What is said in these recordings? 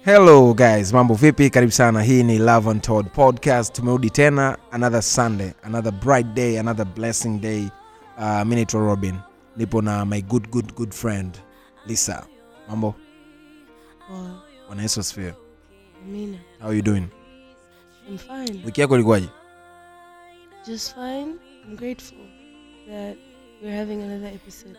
hello guys mambo vipi karibu sana hii ni love and Todd podcast tumerudi tena another sunday another bright day another blessing day uh, mi naitwa robin nipo na my good good good friend lisa mambo Oh, bwana yesu asifiwe Amina. how you doing I'm fine. wiki yako ilikuwaje Just fine. I'm grateful that we're having another episode.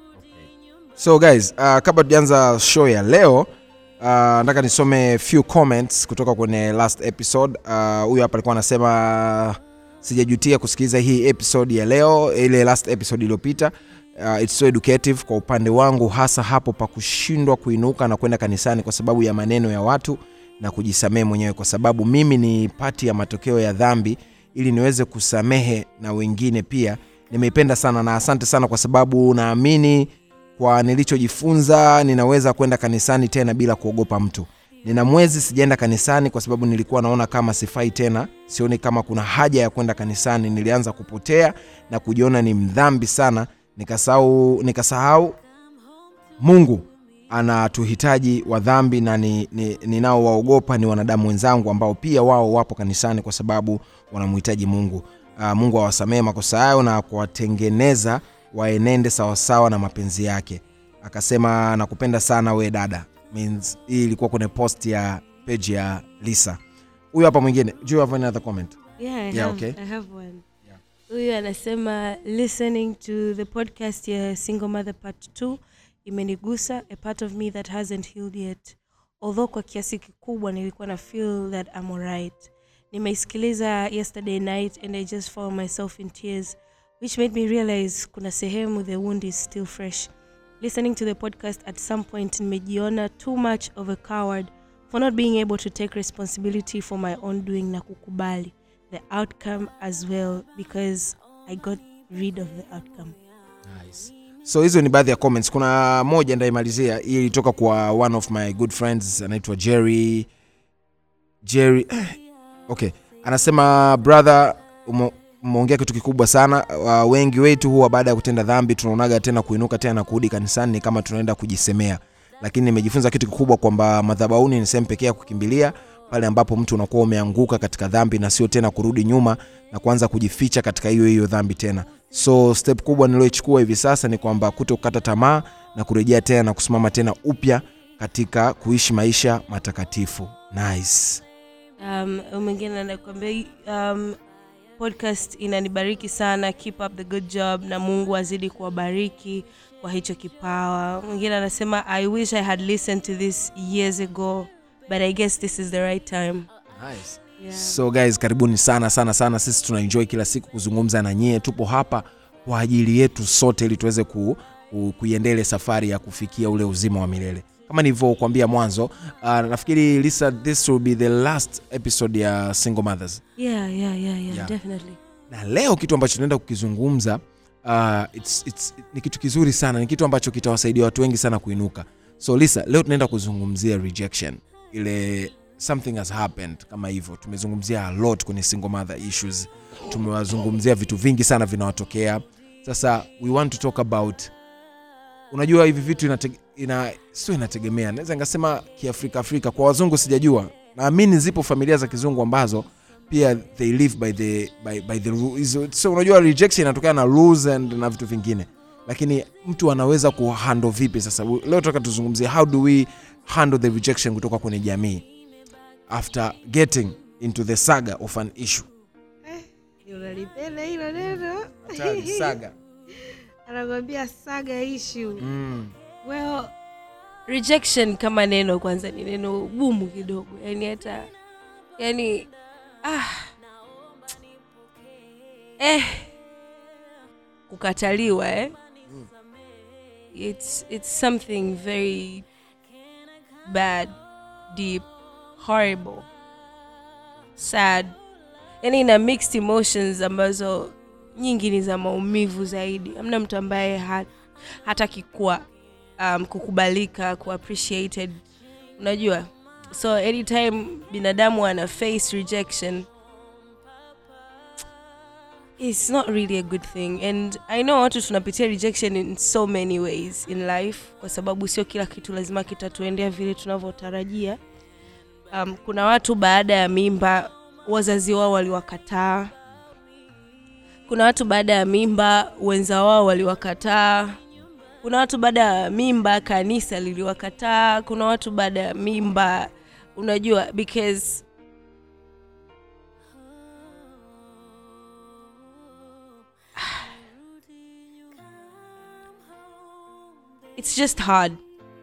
so guys uh, kabla tujaanza show ya leo uh, nataka nisome few comments kutoka kwenye last episode Uh, huyu hapa alikuwa anasema sijajutia kusikiliza hii episode ya leo ile last episode iliyopita uh, it's so educative kwa upande wangu hasa hapo pa kushindwa kuinuka na kwenda kanisani kwa sababu ya maneno ya watu na kujisamehe mwenyewe kwa sababu mimi ni pati ya matokeo ya dhambi ili niweze kusamehe na wengine pia nimeipenda sana na asante sana kwa sababu naamini kwa nilichojifunza ninaweza kwenda kanisani tena bila kuogopa mtu nina mwezi sijaenda kanisani kwa sababu nilikuwa naona kama sifai tena sioni kama kuna haja ya kwenda kanisani nilianza kupotea na kujiona ni mdhambi sana nikasahau nikasahau mungu anatuhitaji wa dhambi na ninaowaogopa ni, ni, ni wanadamu wenzangu ambao pia wao wapo kanisani kwa sababu wanamhitaji mungu uh, mungu awasamehe makosa yayo na kuwatengeneza waenende sawasawa na mapenzi yake akasema nakupenda sana we dada Means, hii ilikuwa kwenye post ya page ya lisa huyu hapa mwingine do you have any other comment Yeah, I Yeah, have, okay. I have one. Yeah. Huyu anasema listening to the podcast ya Single Mother Part 2 imenigusa a part of me that hasn't healed yet. Although kwa kiasi kikubwa nilikuwa na feel that I'm alright. Nimeisikiliza yesterday night and I just found myself in tears which made me realize kuna sehemu the wound is still fresh. Listening to the podcast at some point nimejiona too much of a coward for not being able to take responsibility for my own doing na kukubali the outcome as well because I got rid of the outcome. nice. so hizo ni baadhi ya comments kuna moja ndaimalizia hii ilitoka kwa one of my good friends anaitwa jerry jerry okay anasema brother umo- umeongea kitu kikubwa sana uh, wengi wetu huwa baada ya kutenda dhambi tunaonaga tena kuinuka tena na kurudi kanisani ni kama tunaenda kujisemea lakini nimejifunza kitu kikubwa kwamba madhabauni ni sehemu pekee ya kukimbilia pale ambapo mtu unakuwa umeanguka katika dhambi na sio tena kurudi nyuma na kuanza kujificha katika hiyo hiyo dhambi tena so step kubwa nilioichukua hivi sasa ni kwamba kuto kukata tamaa na kurejea tena na kusimama tena upya katika kuishi maisha matakatifu nice Um, mwingine anakuambia um, podcast inanibariki sana keep up the good job na mungu azidi kuwabariki kwa hicho kipawa mwingine anasema i wish i had listened to this years ago but i guess this is the right time nice. yeah. so guys karibuni sana sana sana sisi tunaenjoy kila siku kuzungumza na nyie tupo hapa kwa ajili yetu sote ili tuweze ku, ku, kuiendele safari ya kufikia ule uzima wa milele kama nilivyokuambia mwanzo uh, nafikiri lisa this will be the last episode ya single mothers Yeah, yeah, yeah, yeah, Yeah. definitely na leo kitu ambacho tunaenda kukizungumza uh, it's, it's, ni kitu kizuri sana ni kitu ambacho kitawasaidia watu wengi sana kuinuka so lisa leo tunaenda kuzungumzia rejection ile something has happened kama hivyo tumezungumzia a lot kwenye single mother issues tumewazungumzia vitu vingi sana vinawatokea sasa we want to talk about unajua hivi vitu inatege, ina, sio inategemea naweza nikasema kiafrika afrika kwa wazungu sijajua naamini zipo familia za kizungu ambazo pia they live by the, by, by the rules. so unajua rejection inatokana na rules and na vitu vingine lakini mtu anaweza kuhandle vipi sasa leo tunataka tuzungumzie how do we handle the rejection kutoka kwenye jamii after getting into the saga of an issue unalipenda hilo neno saga anakwambia saga issue mm. well rejection kama neno kwanza ni neno gumu kidogo yani hata yani ah, eh, kukataliwa eh? it's, it's something very bad deep horrible sad yani ina mixed emotions ambazo nyingi ni za maumivu zaidi amna mtu ambaye ha, hataki kuwa um, kukubalika kuappreciated unajua so anytime binadamu ana face rejection it's not really a good thing and i know watu tunapitia rejection in so many ways in life kwa sababu sio kila kitu lazima kitatuendea vile tunavyotarajia um, kuna watu baada ya mimba wazazi wao waliwakataa kuna watu baada ya mimba wenza wao waliwakataa kuna watu baada ya mimba kanisa liliwakataa kuna watu baada ya mimba unajua because it's just hard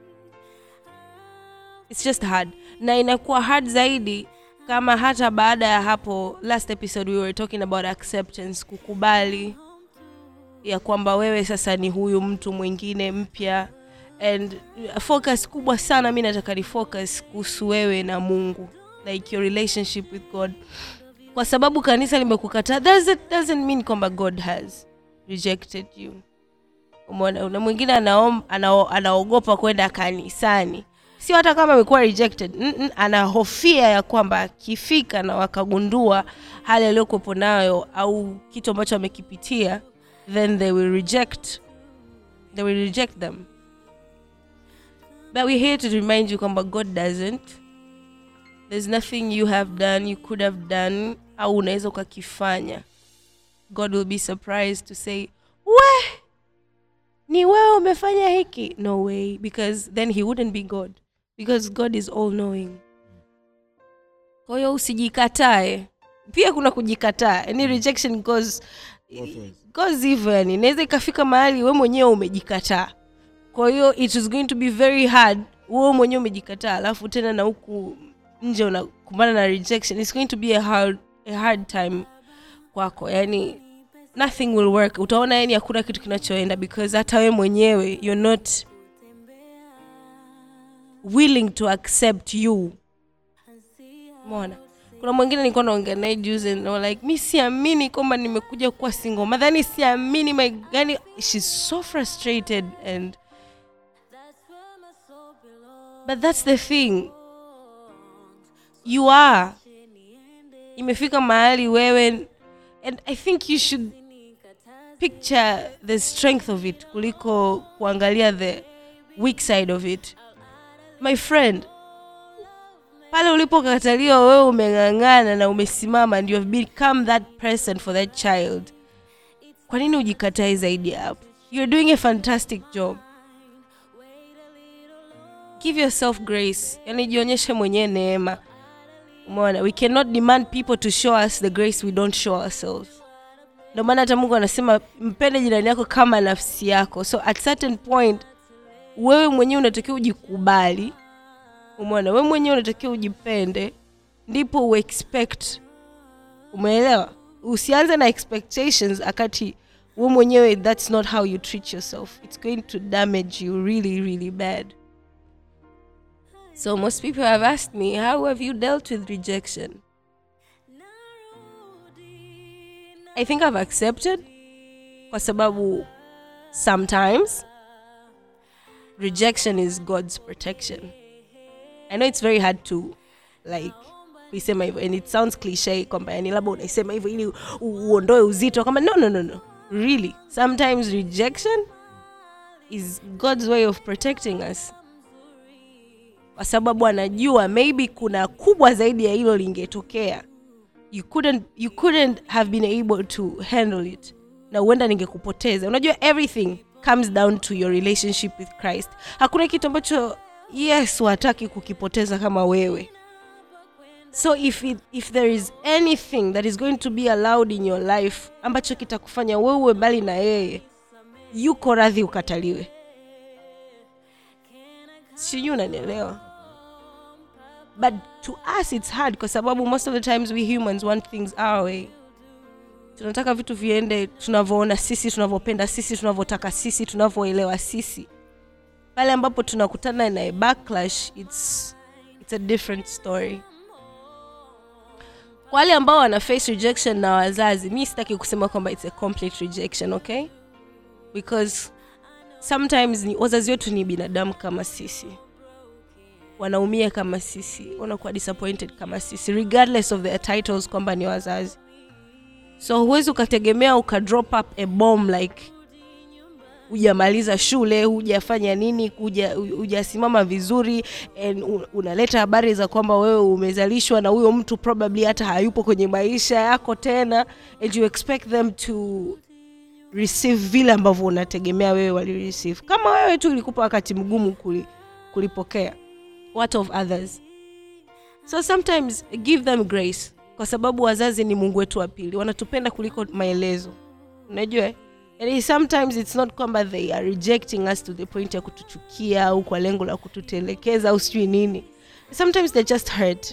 it's just hard na inakuwa hard zaidi kama hata baada ya hapo last episode we were talking about acceptance kukubali ya kwamba wewe sasa ni huyu mtu mwingine mpya and focus kubwa sana mi nataka ni focus kuhusu wewe na mungu like your relationship with god kwa sababu kanisa limekukataa doesn't, doesn't mean kwamba god has rejected you umeona na mwingine anaom- anao- anaogopa kwenda kanisani sio hata kama amekuwa rejected Mm-mm, anahofia ya kwamba akifika na wakagundua hali aliyokuwepo nayo au kitu ambacho amekipitia then they will reject they will reject them but we're here to remind you kwamba god doesn't there's nothing you have done you could have done au unaweza ukakifanya god will be surprised to say we ni wewe umefanya hiki no way because then he wouldn't be god because god is all knowing kwa hiyo usijikatae pia kuna kujikataa yani rejection goes goes hivyo yani inaweza ikafika mahali we mwenyewe umejikataa kwa hiyo it is going to be very hard wewe mwenyewe umejikataa alafu tena na huku nje unakumbana na rejection it's going to be a hard, a hard time kwako yani nothing will work utaona yani hakuna kitu kinachoenda because hata we mwenyewe you're not willing to accept you mona kuna mwingine nilikuwa naongea naye juzi and I was like mi siamini kwamba nimekuja kuwa single mother yani siamini my yani she's so frustrated and but that's the thing you are imefika mahali wewe and i think you should picture the strength of it kuliko kuangalia the weak side of it my friend pale ulipokataliwa wewe umeng'ang'ana na umesimama and you have become that person for that child kwa nini ujikatae zaidi ya hapo you're doing a fantastic job give yourself grace yani jionyeshe mwenyewe neema umeona we cannot demand people to show us the grace we don't show ourselves ndio maana hata mungu anasema mpende jirani yako kama nafsi yako so at certain point wewe mwenyewe unatakiwa ujikubali umeona wewe mwenyewe unatakiwa ujipende ndipo uexpect umeelewa usianze na expectations akati we mwenyewe that's not how you treat yourself it's going to damage you really really bad so most people have asked me how have you dealt with rejection i think i've accepted kwa sababu sometimes rejection is god's protection i know it's very hard to like kuisema hivyo and it sounds cliche kwamba yani labda unaisema hivyo ili u- uondoe uzito kwamba no no no no really sometimes rejection is god's way of protecting us kwa sababu anajua maybe kuna kubwa zaidi ya hilo lingetokea you couldn't, you couldn't have been able to handle it na huenda ningekupoteza unajua everything comes down to your relationship with christ hakuna kitu ambacho yesu hataki kukipoteza kama wewe so if, it, if there is anything that is going to be allowed in your life ambacho kitakufanya wewe mbali na yeye yuko radhi ukataliwe sijui unanielewa but to us it's hard kwa sababu most of the times we humans want things our way tunataka vitu viende tunavyoona sisi tunavyopenda sisi tunavyotaka sisi tunavyoelewa sisi pale ambapo tunakutana na a backlash it's, it's a different story kwa wale ambao wana face rejection na wazazi mi sitaki kusema kwamba it's a complete rejection okay because sometimes ni, wazazi wetu ni binadamu kama sisi wanaumia kama sisi wanakuwa disappointed kama sisi regardless of their titles kwamba ni wazazi so huwezi ukategemea ukadrop up a bomb like hujamaliza shule hujafanya nini huja- hujasimama vizuri and u- unaleta habari za kwamba wewe umezalishwa na huyo mtu probably hata hayupo kwenye maisha yako tena and you expect them to receive vile ambavyo unategemea wewe walireceive kama wewe tu ilikupa wakati mgumu kuli, kulipokea what of others so sometimes give them grace kwa sababu wazazi ni mungu wetu wa pili wanatupenda kuliko maelezo unajua eh? yani sometimes it's not kwamba they are rejecting us to the point ya kutuchukia au kwa lengo la kututelekeza au sijui nini sometimes they just hurt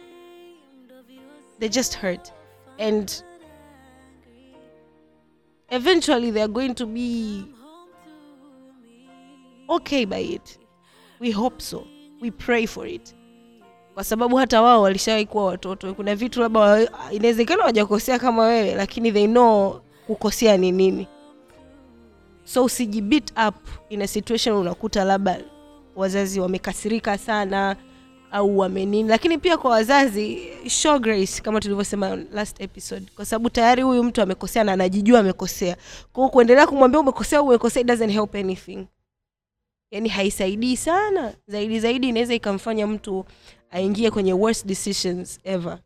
they just hurt and eventually they are going to be okay by it we hope so we pray for it kwa sababu hata wao walishawahi kuwa watoto kuna vitu labda wa- inawezekana wajakosea kama wewe lakini they know kukosea ni nini so usijibit up in a situation unakuta labda wazazi wamekasirika sana au wamenini lakini pia kwa wazazi show grace kama tulivyosema last episode kwa sababu tayari huyu mtu amekosea na anajijua amekosea kwa hiyo kuendelea kumwambia umekosea umekosea it doesn't help anything yani haisaidii sana zaidi zaidi inaweza ikamfanya mtu aingie kwenye worst decisions ever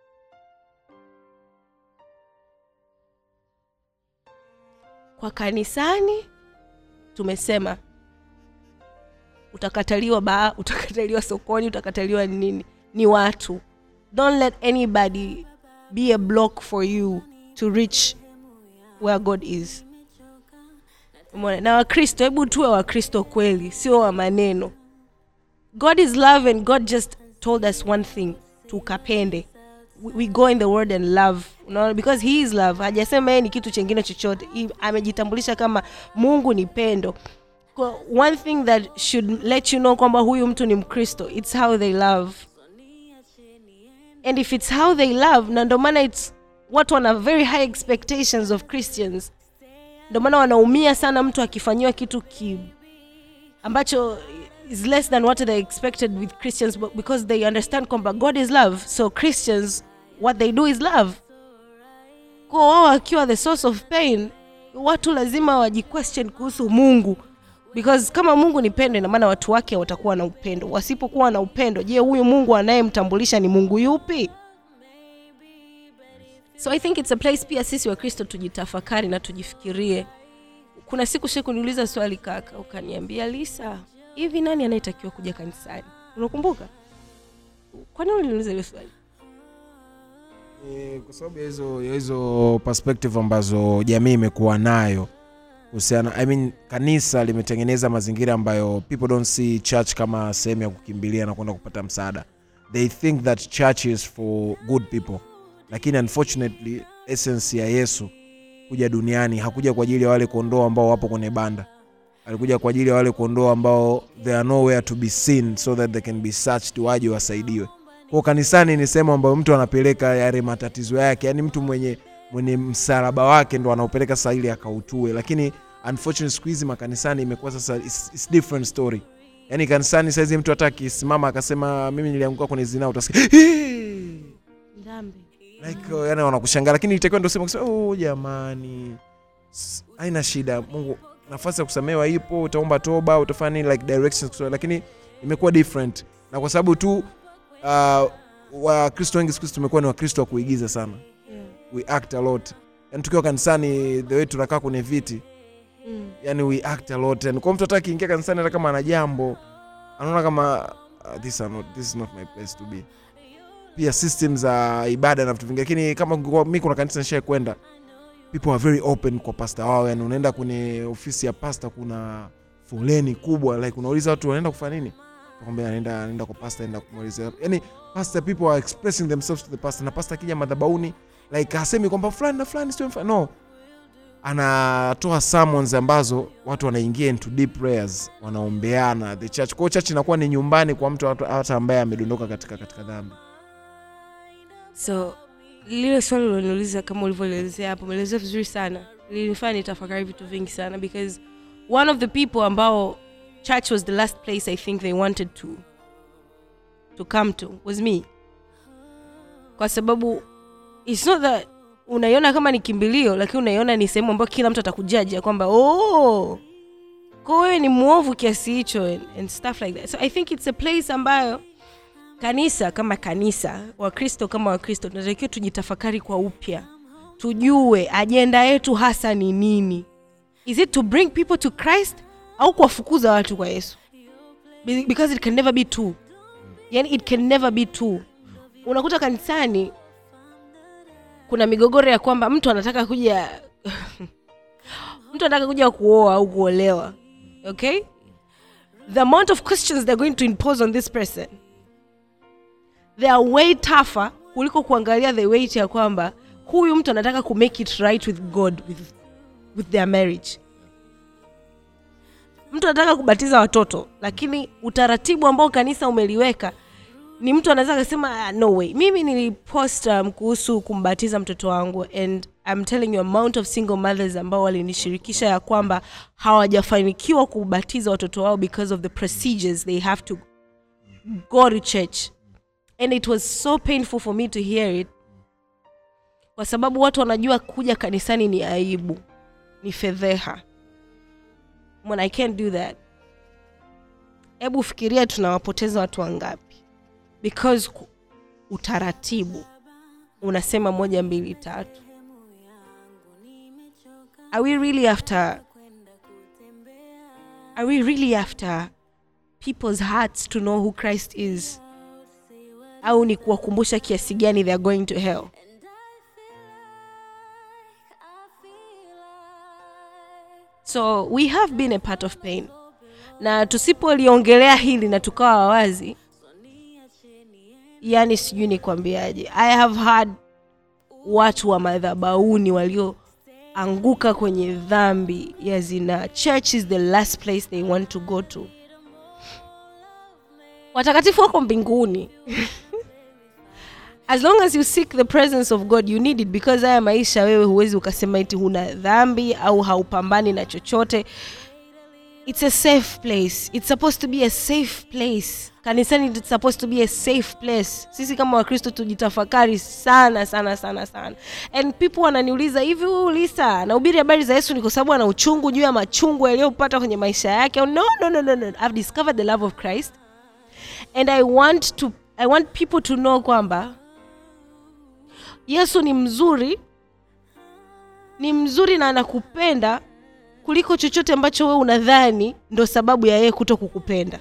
kwa kanisani tumesema utakataliwa baa utakataliwa sokoni utakataliwa nini ni watu don't let anybody be a block for you to reach where god is Umeona? na wakristo hebu tuwe wakristo kweli sio wa maneno god is love and god just told us one thing tukapende we, we go in the word and love unaona because he is love hajasema yeye ni kitu chengine chochote He- amejitambulisha kama mungu ni pendo Kwa- one thing that should let you know kwamba huyu mtu ni mkristo its how they love and if it's how they love na ndo maana its watu wana very high expectations of christians ndo maana wanaumia sana mtu akifanyiwa kitu ki ambacho is less than what they expected with christians but because they understand kwamba god is love so christians what they do is love kwa wao wakiwa the source of pain watu lazima wajiquestion kuhusu mungu because kama mungu ni pendo ina maana watu wake watakuwa na upendo wasipokuwa na upendo je huyu mungu anayemtambulisha ni mungu yupi so i think it's a place pia sisi wakristo tujitafakari na tujifikirie kuna siku she kuniuliza swali kaka ukaniambia lisa hivi nani anayetakiwa kuja kanisani unakumbuka kwa nini uliniuliza hilo swali Eh, kwa sababu ya hizo ya hizo perspective ambazo jamii imekuwa nayo kuhusiana I mean, kanisa limetengeneza mazingira ambayo people don't see church kama sehemu ya kukimbilia na kwenda kupata msaada they think that church is for good people lakini unfortunately essence ya yesu kuja duniani hakuja kwa ajili ya wale kondoo ambao wapo kwenye banda alikuja kwa ajili ya wale kondoo ambao they are nowhere to be seen so that they can be searched waje wasaidiwe kwa kanisani ni sehemu ambayo mtu anapeleka yale matatizo yake yani mtu mwenye mwenye msalaba wake ndo anaupeleka sasa ili akautue lakini unfortunately siku hizi makanisani imekuwa sasa it's, it's different story yani kanisani saizi mtu hata akisimama akasema mimi nilianguka kwenye zinaa utasikia "Hii!" dhambi like uh, yani wanakushangaa lakini itakiwa ndo sema kusema oh jamani S- haina shida mungu nafasi ya kusamehewa ipo utaomba toba utafanya nini like directions kutoa, lakini imekuwa different na kwa sababu tu uh, wakristo wengi siku hizi tumekuwa ni wakristo wa kuigiza sana yeah. we act a lot yani tukiwa kanisani the way tunakaa kwenye viti mm. yani we act a lot yani kwa mtu hata akiingia kanisani hata kama ana jambo anaona kama uh, this, are not, this is not my place to be pia system za ibada na vitu vingi lakini kama kwa mi kuna kanisa nishai kwenda people are very open kwa pasta wao yani unaenda kwenye ofisi ya pasta kuna foleni kubwa like unauliza watu wanaenda kufanya nini kwambia anaenda anaenda kwa pasta anaenda kumuuliza yani pastor people are expressing themselves to the pastor na pastor akija madhabauni like hasemi kwamba fulani na fulani sio mfa- no anatoa sermons ambazo watu wanaingia into deep prayers wanaombeana the church kwa hiyo church inakuwa ni nyumbani kwa mtu hata hata ambaye amedondoka katika katika dhambi so lile swali uliloniuliza kama ulivyoelezea hapo umeelezea vizuri sana lilinifanya nitafakari vitu vingi sana because one of the people ambao church was the last place i think they wanted to to come to was me kwa sababu its not that unaiona kama ni kimbilio lakini unaiona ni sehemu ambayo kila mtu atakujaji ya kwamba oh, kwa wewe ni mwovu kiasi hicho and, and stuff like that so i think it's a place ambayo kanisa kama kanisa wakristo kama wakristo tunatakiwa tujitafakari kwa upya tujue ajenda yetu hasa ni nini is it to bring people to christ au kuwafukuza watu kwa yesu Be- because it can never be two yani it can never be two unakuta kanisani kuna migogoro ya kwamba mtu anataka kuja mtu anataka kuja kuoa au kuolewa okay the amount of questions they're going to impose on this person they are way tougher kuliko kuangalia the weight ya kwamba huyu mtu anataka ku make it right with god with, with their marriage mtu anataka kubatiza watoto lakini utaratibu ambao kanisa umeliweka ni mtu anaweza akasema "Ah, no way mimi nilipost um, kuhusu kumbatiza mtoto wangu and I'm telling you amount of single mothers ambao walinishirikisha ya kwamba hawajafanikiwa kubatiza watoto wao because of the procedures they have to go to church and it was so painful for me to hear it kwa sababu watu wanajua kuja kanisani ni aibu ni fedheha when i can't do that hebu fikiria tunawapoteza watu wangapi because ku- utaratibu unasema moja mbili tatu are we really after are we really after people's hearts to know who christ is au ni kuwakumbusha kiasi gani they are going to hell so we have been a part of pain na tusipoliongelea hili na tukawa wazi yani sijui nikwambiaje i have had watu wa madhabauni walioanguka kwenye dhambi ya zina church is the last place they want to go to watakatifu wako mbinguni as long as you seek the presence of god you need it because haya maisha wewe huwezi ukasema iti huna dhambi au haupambani na chochote it's a safe place it's supposed to be a safe place kanisani it's supposed to be a safe place sisi kama wakristo tujitafakari sana sana sana sana and people wananiuliza hivi huyu lisa nahubiri habari za yesu ni kwa sababu ana uchungu juu ya machungu yaliyopata kwenye maisha yake no no no no no i've discovered the love of christ and i want to i want people to know kwamba yesu ni mzuri ni mzuri na anakupenda kuliko chochote ambacho wewe unadhani ndo sababu ya yeye kuto kukupenda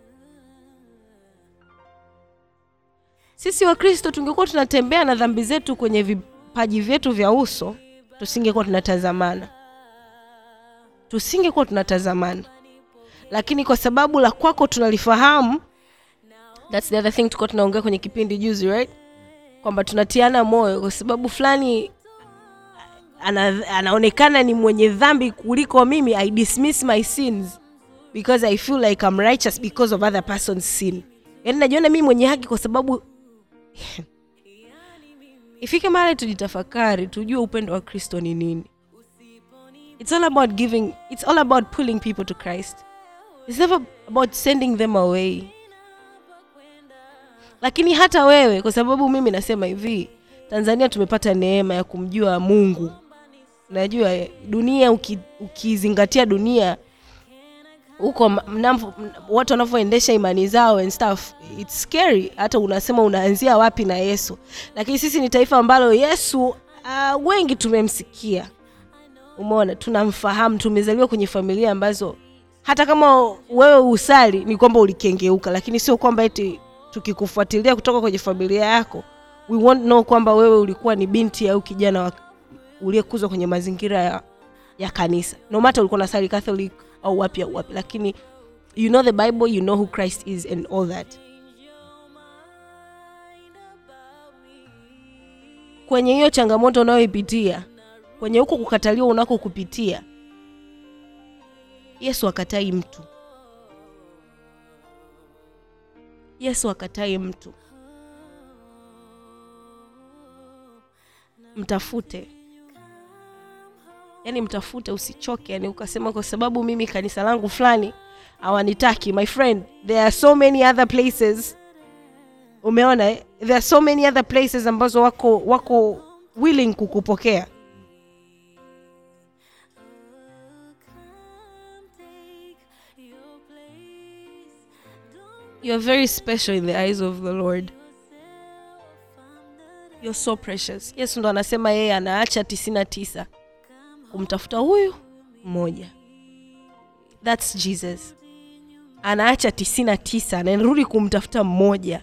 sisi wakristo tungekuwa tunatembea na dhambi zetu kwenye vipaji vyetu vya uso tusingekuwa tunatazamana tusingekuwa tunatazamana lakini kwa sababu la kwako tunalifahamu thats the other thing tulikuwa tunaongea kwenye kipindi juzi right kwamba tunatiana moyo kwa sababu fulani ana, anaonekana ni mwenye dhambi kuliko mimi i dismiss my sins because i feel like I'm righteous because of other person's sin yaani najiona mimi mwenye haki kwa sababu ifike mahali tujitafakari tujue upendo wa kristo ni nini it's all about giving it's all about pulling people to christ it's never about sending them away lakini hata wewe kwa sababu mimi nasema hivi tanzania tumepata neema ya kumjua mungu najua eh, dunia uki- ukizingatia dunia huko ma- mnavo- m- watu wanavyoendesha imani zao and stuff its scary hata unasema unaanzia wapi na yesu lakini sisi ni taifa ambalo yesu uh, wengi tumemsikia umeona tunamfahamu tumezaliwa kwenye familia ambazo hata kama wewe usali ni kwamba ulikengeuka lakini sio kwamba eti tukikufuatilia kutoka kwenye familia yako we won't know kwamba wewe ulikuwa ni binti au kijana wa uliyekuzwa kwenye mazingira ya, ya kanisa no matter ulikuwa nasali catholic au wapi au wapi lakini you know the bible you know who christ is and all that kwenye hiyo changamoto unayoipitia kwenye huko kukataliwa unako kupitia yesu akatai mtu yesu akatai mtu mtafute yani mtafute usichoke yani ukasema kwa sababu mimi kanisa langu fulani hawanitaki my friend there are so many other places umeona eh? there are so many other places ambazo wako wako willing kukupokea you're very special in the eyes of the lord you're so precious yesu ndo anasema yeye anaacha tisini na tisa kumtafuta huyu mmoja thats jesus anaacha tisini na tisa anarudi kumtafuta mmoja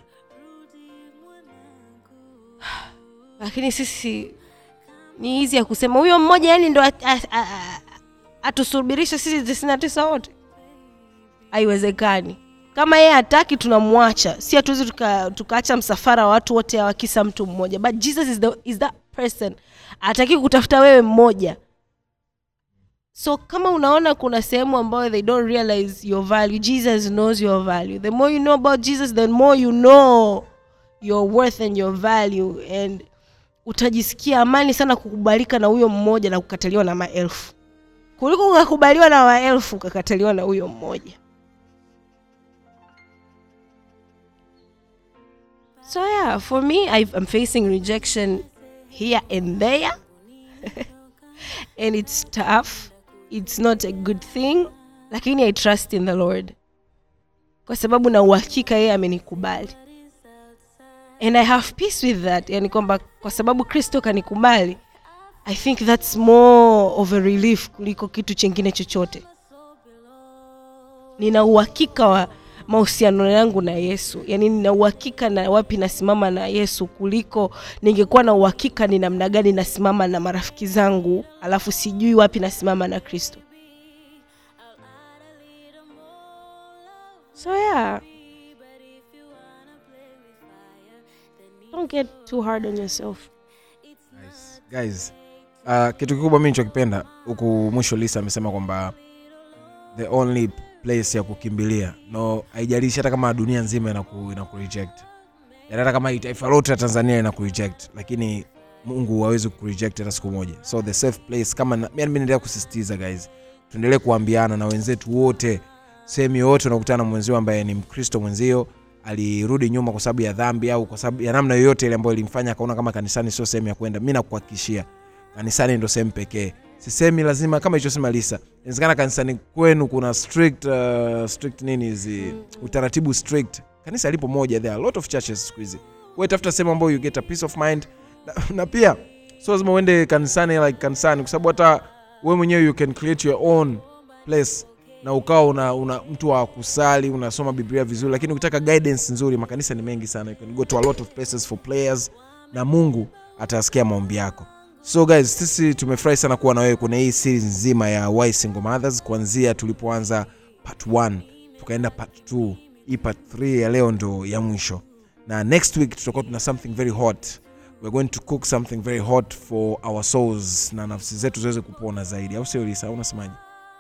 lakini sisi ni hizi ya kusema huyo mmoja yani ndo at- a- a- a- atusubirishe sisi tisini na tisa wote haiwezekani kama yeye hataki tunamwacha si hatuwezi tuka- tukaacha msafara wa watu wote awakisa mtu mmoja but jesus is, the, is that person ataki kutafuta wewe mmoja so kama unaona kuna sehemu ambayo they don't realize your value jesus knows your value the more you know about jesus the more you know your worth and your value and utajisikia amani sana kukubalika na huyo mmoja na kukataliwa na maelfu kuliko ukakubaliwa na maelfu ukakataliwa na huyo mmoja so yeah for me I've, i'm facing rejection here and there and it's tough it's not a good thing lakini i trust in the lord kwa sababu na uhakika yeye amenikubali and i have peace with that yani kwamba kwa sababu kristo kanikubali i think that's more of a relief kuliko kitu chengine chochote nina uhakika wa mahusiano yangu na yesu yaani nina uhakika na wapi nasimama na yesu kuliko ningekuwa na uhakika ni namna gani nasimama na marafiki zangu alafu sijui wapi nasimama na kristo so yeah don't get too hard on yourself Nice. guys uh, kitu kikubwa mi nichokipenda huku mwisho lisa amesema kwamba the only place ya kukimbilia no haijalishi hata kama dunia nzima inaku, inaku reject Yaani hata kama taifa lote la tanzania inaku reject lakini mungu hawezi kureject hata siku moja so the safe place kama na- mi naendelea kusisitiza guys tuendelee kuambiana na wenzetu wote sehemu yoyote unakutana na mwenzio ambaye ni mkristo mwenzio alirudi nyuma kwa sababu ya dhambi au kwa sababu ya namna yoyote ile ambayo ilimfanya akaona kama kanisani sio sehemu ya kwenda mi nakuhakikishia kanisani ndo sehemu pekee sisemi lazima kama ilichosema lisa inawezekana kanisani kwenu kuna strict, uh, strict nini hizi utaratibu strict kanisa lipo moja there are a lot of churches siku hizi wewe tafuta sehemu ambayo you get a peace of mind na, na pia sio lazima uende kanisani like kanisani kwa sababu hata wewe mwenyewe you can create your own place na ukawa una, una mtu wa kusali unasoma biblia vizuri lakini ukitaka guidance nzuri makanisa ni mengi sana you can go to a lot of places for players na mungu atasikia maombi yako so guys sisi tumefurahi sana kuwa na wewe kwenye hii series nzima ya why single mothers kuanzia tulipoanza part 1 tukaenda part 2 hii part 3 ya leo ndo ya mwisho na next week tutakuwa tuna something very hot we're going to cook something very hot for our souls na nafsi zetu ziweze kupona zaidi au sio lisa au unasemaje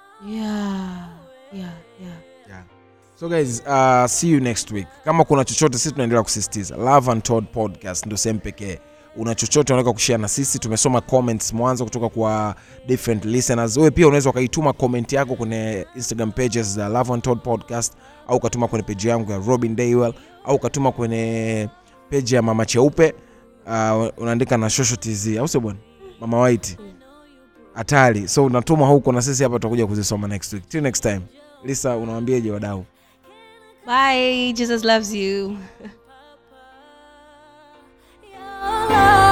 yeah yeah yeah yeah. so guys uh, see you next week kama kuna chochote sisi tunaendelea kusisitiza love and Todd podcast ndo sehemu pekee una chochote unaweza kushare na sisi tumesoma comments mwanzo kutoka kwa different listeners wewe pia unaweza ukaituma comment yako kwenye instagram pages za love and Todd podcast au ukatuma kwenye page yangu ya robin daywell au ukatuma kwenye page ya mama cheupe uh, unaandika na shosho tz au sio bwana mama white hatari so unatuma huko na sisi hapa tutakuja kuzisoma next week till next time lisa unawambiaje wadau bye jesus loves you Your love